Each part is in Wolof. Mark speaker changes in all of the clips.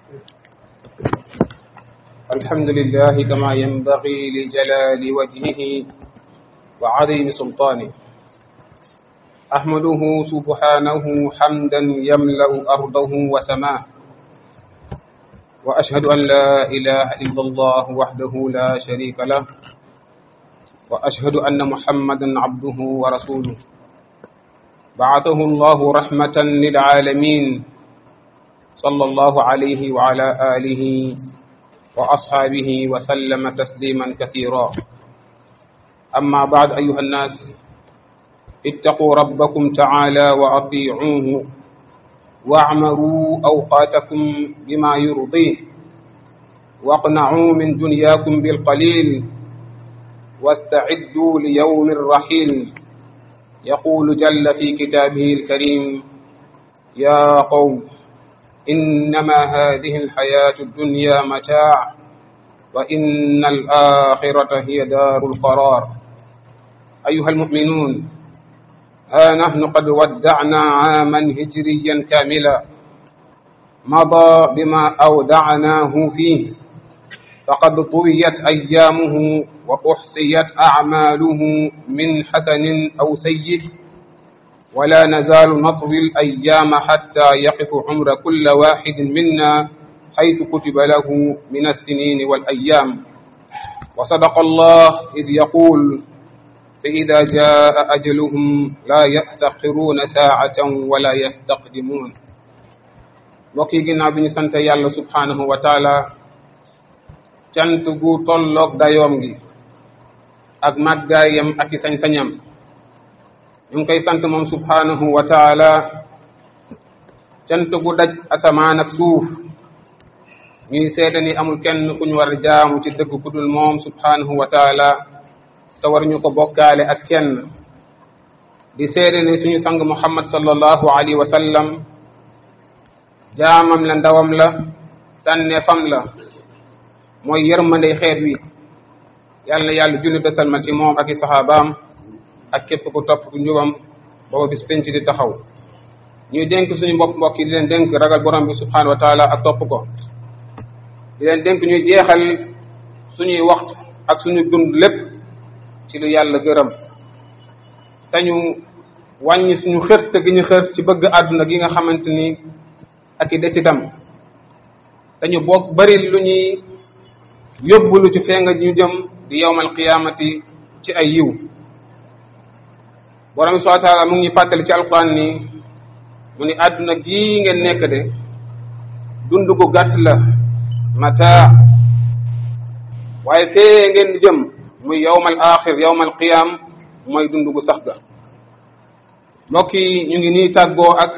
Speaker 1: الحمد لله كما ينبغي لجلال وجهه وعظيم سلطانه أحمده سبحانه حمدا يملأ أرضه وسماه وأشهد أن لا إله إلا الله وحده لا شريك له وأشهد أن محمدا عبده ورسوله بعثه الله رحمة للعالمين صلى الله عليه وعلى آله وأصحابه وسلم تسليما كثيرا أما بعد أيها الناس اتقوا ربكم تعالى وأطيعوه واعمروا أوقاتكم بما يرضيه واقنعوا من دنياكم بالقليل واستعدوا ليوم الرحيل يقول جل في كتابه الكريم يا قوم إنما هذه الحياة الدنيا متاع وإن الآخرة هي دار القرار أيها المؤمنون ها نحن قد ودعنا عاما هجريا كاملا مضى بما أودعناه فيه فقد طويت أيامه وأحصيت أعماله من حسن أو سيء ولا نزال نطوي الأيام حتى يقف عمر كل واحد منا حيث كتب له من السنين والأيام وصدق الله إذ يقول فإذا جاء أجلهم لا يستأخرون ساعة ولا يستقدمون mbokki ginnaaw bi ñu sant yàlla subhanahu wa taala cant gu tolloog dayoom gi ak màggaayam ak i sañ-sañam ñu ngi koy sant moom subhanahu wa taala cant gu daj asamaan ak suuf ñuy seede ni amul kenn ku ñu war a jaamu ci dëgg ku dul moom subhanahu wa taala te war ñu ko bokkaale ak kenn di seede ni suñu sang muhammad sallallahu alayhi wa sallam jaamam la ndawam la tànneefam la mooy yërmande xeet wi yàlla na yàlla julli de salmal ci moom ak i saxaabaam ak képp ku topp ku njubam booba bis penc di taxaw ñuy dénk suñu mbokk mbokk yi di leen dénk ragal borom bi subhanahu wa taala ak topp ko di leen dénk ñuy jeexal suñuy waxtu ak suñu dund lépp ci lu yàlla gërëm te ñu wàññi suñu xërt gi ñu xërt ci bëgg àdduna gi nga xamante ni ak i desitam te ñu bokk bari lu ñuy yóbbulu ci fee nga ñu jëm di yowmal qiyaamati ci ay yiw borom bi subhanahu wa taala mu ngi fàttali ci alquran ni mu ni àdduna gii ngeen nekk de dund gu gàtt la mata waaye fee ngeen jëm muy yowmal axir yowmal qiyam mooy dund gu sax ga mbokk yi ñu ngi nii tàggoo ak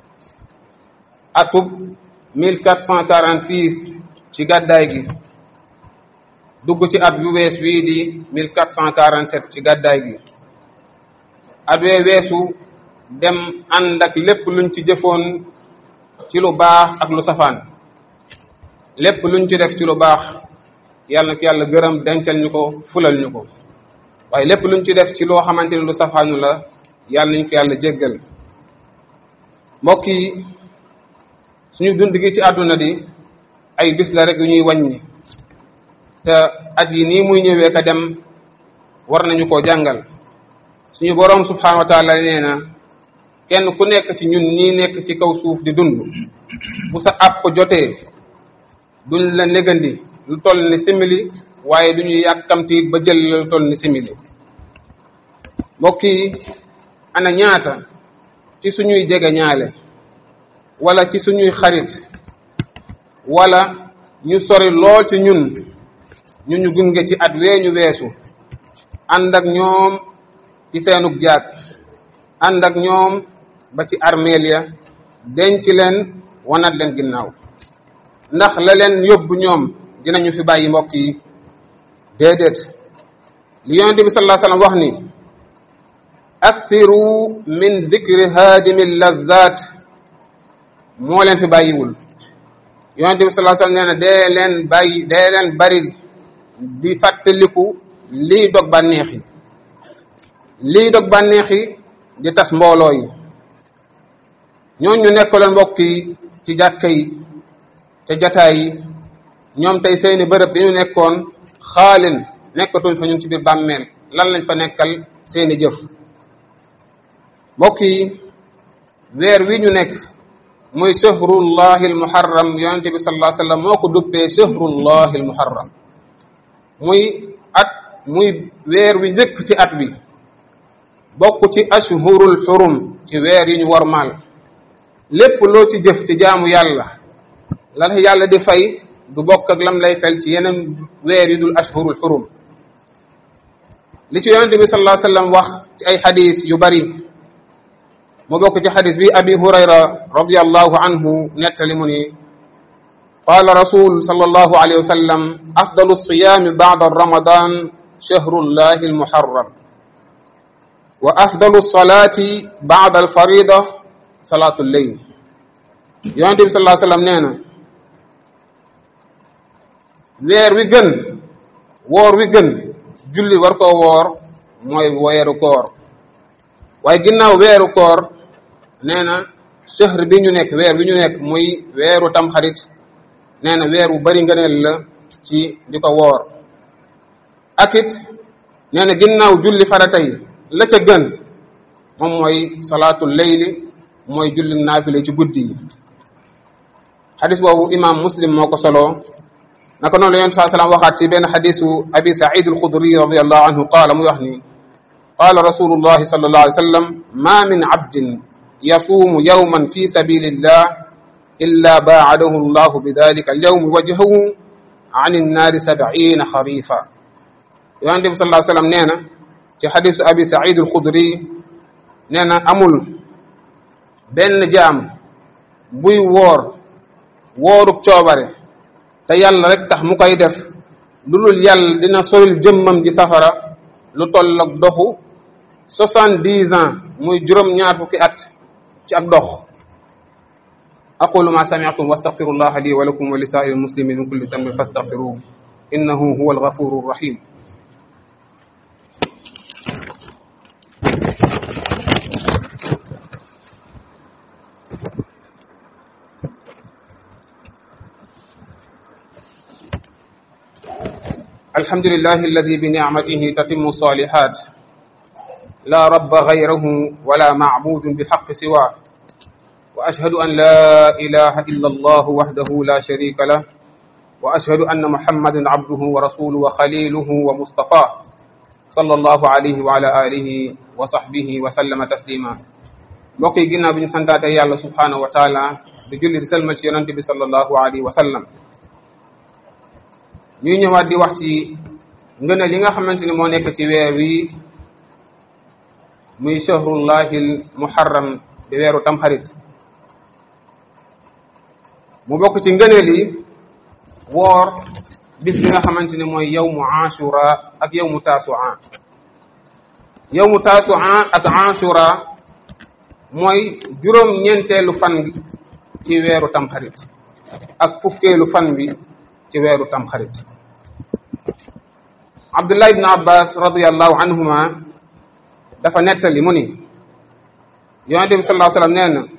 Speaker 1: atub mille quatre cent quarante six ci gàddaay gi dugg ci at yu wees wii di mille quatre cent quarante sept ci gàddaay gi at wee weesu dem ànd ak lépp luñ ci jëfoon ci lu baax ak lu safaan lépp luñ ci def ci lu baax yàlla na ko yàlla gërëm dencal ñu ko fulal ñu ko waaye lépp luñ ci def ci loo xamante ni lu safaanu la yàlla nañ ko yàlla jéggal mbokk yi suñu dund gi ci àdduna di ay bis la rek yu ñuy wàññi te at yi nii muy ñëwee ka dem war nañu koo jàngal suñu boroom subhanahu wa taala nee na kenn ku nekk ci ñun ñii nekk ci kaw suuf di dund bu sa àpp jotee duñ la négandi lu toll ni simili waaye du ñu yàkkamti ba jël lu toll ni simili mbokk yi ana ñaata ci suñuy jege ñaale wala ci suñuy xarit wala ñu sori lool ci ñun ñu ñu gunge ci at wee ñu weesu ànd ak ñoom ci seenug jaag ànd ak ñoom ba ci armeel ya denc leen wanat leen ginnaaw ndax la leen yóbbu ñoom dinañu fi bàyyi mbokk yi déedéet li yonent bi sallallahu alayhi wasallam wax ni akthiru min dhikri haadimi lazat moo leen fi bàyyiwul yonent bi sallallahu alayhi wasallam nee na dee leen bàyyi dee leen bari di fàttaliku lii dog bànneex yi lii dog bànneex yi di tas mbooloo yi ñooñu ñu nekkaloon mbokk yi ci jàkka yi te jataay yi ñoom tey seeni bërëb bi ñu nekkoon xaalin nekkatuñ fa ñun ci biir bàmmeel lan lañ fa nekkal seeni jëf mbokk yi weer wi ñu nekk muy shahrullahi almuharram yonente bi sallallahu alayhi wasallam moo ko duppee shahrullahi almuharram muy at muy weer wi njëkk ci at wi bokk ci ashhurul xurum ci weer yi ñu warmaal lépp loo ci jëf ci jaamu yàlla la yàlla di fay du bokk ak lam lay fel ci yeneen weer yi dul ashhurul xurum li ci yonente bi sallallahu alayhi wasallam wax ci ay xadis yu bari mu bokk ci xadis bi abi hurayra radiallahu anhu nettali mu ni qaala rasul sallallahu alayhi wa sallam afdalu siyaami bacda ramadan shahrullahi almuharram wa afdalu salaati bacda alfarida salaatu lleyl yonente bi sallallahu alayhi wa sallam nee na weer wi gën woor wi gën julli war koo woor mooy weeru koor waaye ginnaaw weeru koor nee na shahr bi ñu nekk weer bi ñu nekk muy weeru tamxarit nee na weer wu bari ngëneel la ci di ko woor ak it nee na ginnaaw julli farata yi la ca gën moom mooy salaatul leyli mooy julli naafile ci guddi yi xadis boobu imam muslim moo ko soloo naka noonu la yonent saa salaam waxaat ci benn xadisu abi said alxudri radiallahu anhu qaala muy wax ni qaala rasulullahi sallallahu alayhi wa sallam ma min abdin yasuumu yawman fi sabilillah illa baacadahu allahu bidalika alyawmi wajhahu an innaari sabciina xarifa yonente bi sallallahu alayhi wa sallam nee na ci xadisu abi said alxudri nee na amul benn jaam buy woor wooruk coobare te yàlla rek tax mu koy def lu dul yàlla dina soril jëmmam ji safara lu toll ak doxu soixante-dix ans muy juróom-ñaar fukki at ci ak dox aqulu ma sami'tum wastaghfirullaha li wa lakum wa li sa'iril muslimin min kulli dhanbin fastaghfiruhu innahu huwal ghafurur rahim الحمد لله الذي بنعمته تتم الصالحات لا رب غيره ولا معبود بحق سواه وأشهد أن لا إله إلا الله وحده لا شريك له وأشهد أن محمدا عبده ورسوله وخليله ومصطفاه صلى الله عليه وعلى آله وصحبه وسلم تسليما mbokk yi ginnaaw bi ñu santaate yàlla subhanahu wa taala di julli di selmal ci yonante bi sallallahu alayhi wa sallam ñuy ñëwaat di wax ci ngëneel li nga xamante ni moo nekk ci weer wi muy shahrullahil muharram di weeru tamxarit mu bokk ci ngëneel yi woor bis bi nga xamante ni mooy yawmu ashura ak yawmu tasua yawmu tasua ak ashura mooy juróom ñeenteelu fan bi ci weeru tamxarit ak fukkeelu fan bi ci weeru tamxarit abdullah ibn abbas radiallahu anhuma dafa nettali mu ni yonente bi sallallahu alayhi wa sallam nee na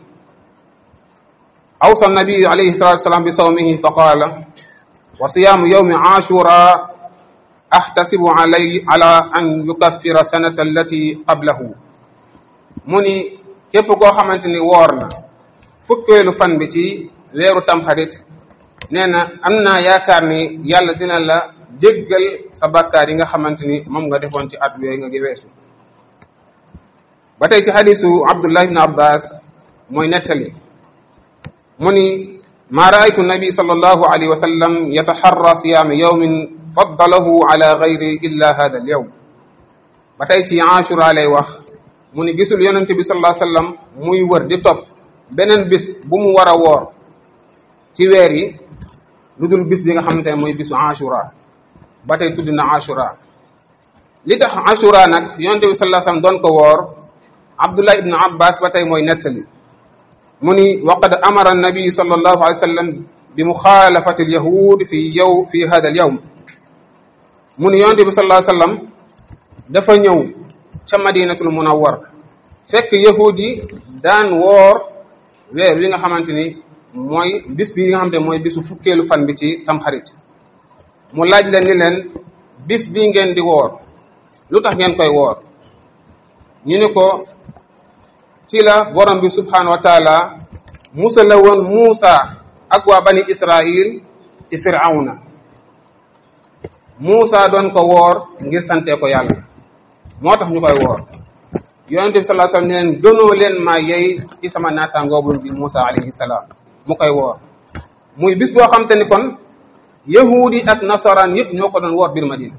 Speaker 1: awsa nabiyu alayhi salatu wasalam bi sawmihi fa qaala wa siyaamu yawmi ashura ahtasibu alay ala an yukaffira sanata allati qablahu mu ni képp koo xamante ni woor na fukkeelu fan bi ci weeru tamxarit nee na am naa yaakaar ni yàlla dina la jéggal sa bàkkaar yi nga xamante ni moom nga defoon ci at yooyu nga gi weesu ba tey ci xadisu abdullah ibn abbas mooy nettali mu ni ma raaytu nabi sallallahu alayhi wa sallam yataxarra siyaama yawmin faddalahu ala gayri illa hada al yawm ba tey ci ashura lay wax mu ni gisul yonente bi sallallahu alayhi wa sallam muy wër di topp beneen bis bu mu war a woor ci weer yi lu dul bis bi nga xamante ne mooy bisu ashura ba tey tudd na ashura li tax ashura nag yonente bi sallallahu alayhi wa sallam doon ko woor abdullah ibnu abbas ba tey mooy nettali mu ni waqad amara annabi sallallahu alayhi wa sallam bi muxaalafati alyahud fi yow fi hada al yawm mu ni yonente bi sallallahu alayhi wa sallam dafa ñëw ca madinatul munawwar fekk yahud yi daan woor weer wi nga xamante ni mooy bis bi nga xam ne mooy bisu fukkeelu fan bi ci tamxarit mu laaj leen ni leen bis bii ngeen di woor lu tax ngeen koy woor ñu ni ko ci la borom bi subhanahu wa taala musala woon Muusa ak waa bani Israil ci firawna Muusa doon ko woor ngir sante ko yàlla moo tax ñu koy woor yonente bi sallallahu alayhi wasallam ne leen gënoo leen maa yey ci sama naataangoobul bi Muusa alayhi salaam mu koy woor muy bis boo xam te ni kon yahudi ak nasaraan yëpp ñoo ko doon woor biir Madina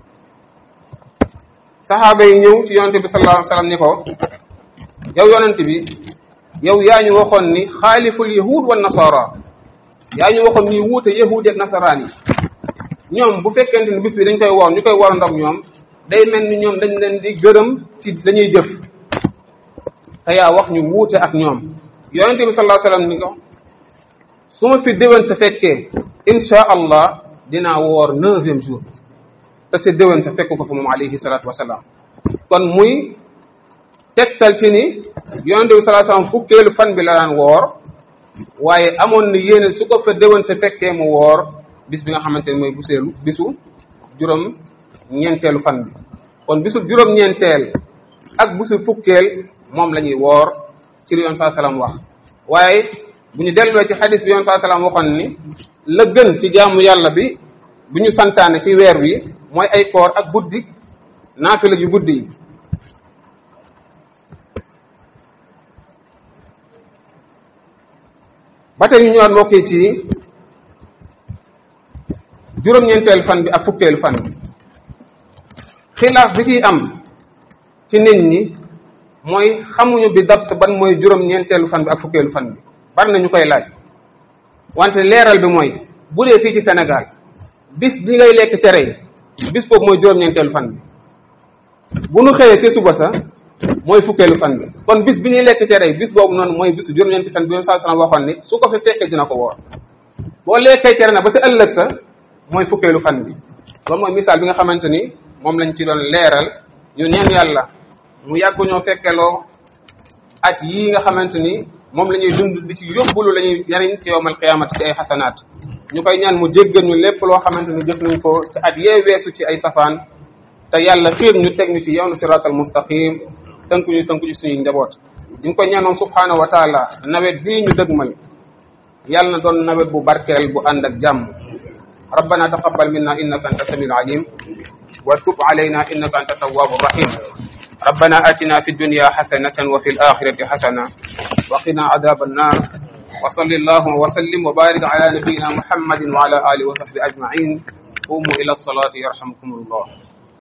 Speaker 1: saxaaba yi ñëw ci yonente bi sallallahu alayhi wasallam ni ko yow yonente bi yow yaa ñu waxoon ni xaaliful yahud wa nasara yaa ñu waxoon ni wuute yahudi ak nasaraan yi ñoom bu fekkente ni bis bi dañ koy woor ñu koy woor ndox ñoom day mel ni ñoom dañ leen di gërëm ci dañuy jëf te yaa wax ñu wuute ak ñoom yonente bi sallallahu alayhi wasallam ni ko su ma fi déwén sa fekkee insha allah dinaa woor neuvième jour te sa déwén sa fekk ko fa moom alayhi salatu wasalaam kon muy tegtal ci ni yonente bi sallallahu alayhi wasallam fukkeelu fan bi la daan woor waaye amoon na yéene su ko fa déwén sa fekkee mu woor bis bi nga xamante ne mooy buseelu bisu juróom ñeenteelu fan bi kon bisu juróom ñeenteel ak bisu fukkeel moom la ñuy woor ci li yoon saa salaam wax waaye bu ñu delloo ci xadis bi yoon saa salaam waxoon ni la gën ci jaamu yàlla bi bu ñu santaane ci weer wi mooy ay koor ak guddi naafila yu guddi yi ba tey ñu ñëwaat mbokk yi ci juróom-ñeenteelu fan bi ak fukkeelu fan bi xilaaf bi ciy am ci nit ñi mooy xamuñu bi dapt ban mooy juróom-ñeenteelu fan bi ak fukkeelu fan bi bari na ñu koy laaj wante leeral bi mooy bu dee fii ci Sénégal bis bi ngay lekk cere yi bis boobu mooy juróom-ñeenteelu fan bi bu nu xëyee ci suba sa mooy fukkeelu fan bi kon bis bi ñuy lekk cere yi bis boobu noonu mooy bisu juróom-ñeenti fan bi yoon saa sallam waxoon ni su ko fi fekkee dina ko woor boo lekkee cere na ba ca ëllëg sa mooy fukkeelu fan bi loolu mooy misaal bi nga xamante ni moom lañ ci doon leeral ñu neen yàlla mu yàgg ñoo fekkeloo at yii nga xamante ni moom la ñuy dund di ci yóbbulu la ñuy yariñ ci yowmal qiyaamati ci ay xasanaat ñu koy ñaan mu jéggal ñu lépp loo xamante ni jëf nañ ko ci at yee weesu ci ay safaan te yàlla xiir ñu teg ñu ci yoonu siraatal mustaqim tënku ñu tënku ci suñuy njaboot ñu ngi koy ñaanoon subhaanahu wa taala nawet bii ñu dëgmal yàlla na doon nawet bu barkeel bu ànd ak jàmm ربنا تقبل منا إنك أنت السميع العليم وتب علينا إنك أنت التواب الرحيم ربنا آتنا في الدنيا حسنة وفي الآخرة حسنة وقنا عذاب النار وصل اللهم وسلم وبارك على نبينا محمد وعلى آله وصحبه أجمعين قوموا إلى الصلاة يرحمكم الله